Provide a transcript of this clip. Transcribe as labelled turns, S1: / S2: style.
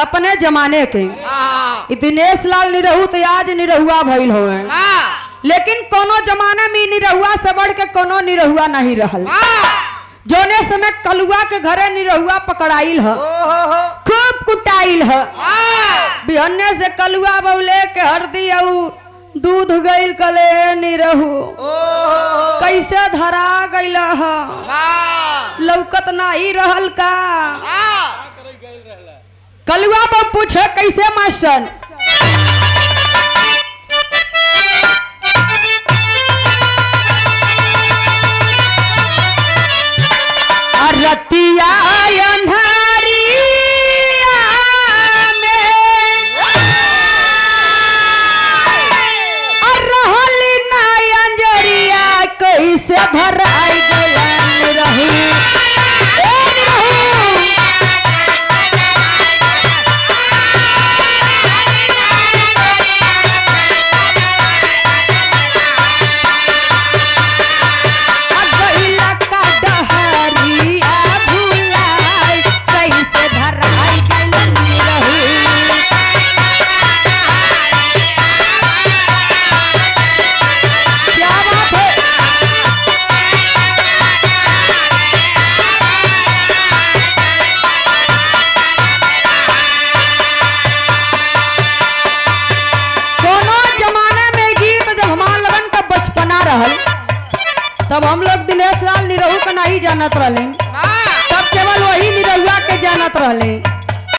S1: अपने जमाने के
S2: हाँ
S1: ई दिनेश लाल निरहू तो आज निरहुआ भइल होवे
S2: हाँ
S1: लेकिन कोनो जमाने में ई निरहुआ से बढ़ के कोनो निरहुआ नहीं रहल
S2: हाँ
S1: जोने समय कलुआ के घरे निरहुआ पकड़ाइल ह
S2: ओहो
S1: खूब कुटाइल ह
S2: हाँ
S1: बिहन्ने से कलुआ बउले के हरदी और दूध गइल कले निरहू
S2: ओहो
S1: कैसे धरा गइल ह
S2: हाँ
S1: लौकत नाही रहल का
S2: हाँ
S1: कलुआ पर पूछे कैसे मास्टर रतिया अन्हारिया में और रहल ना अंजरिया कैसे धराई गलन रही ए रहू अगइला का डहरिया भुलाई कैसे धराई गलन रही क्या बात है कोनो जमाने में गीत जब हमार लगन का बचपना रहल तब हम लोग दिनेश लाल निरहू का नहीं जानत रहले
S2: हाँ
S1: तब केवल वही निरहुआ के जानत रहले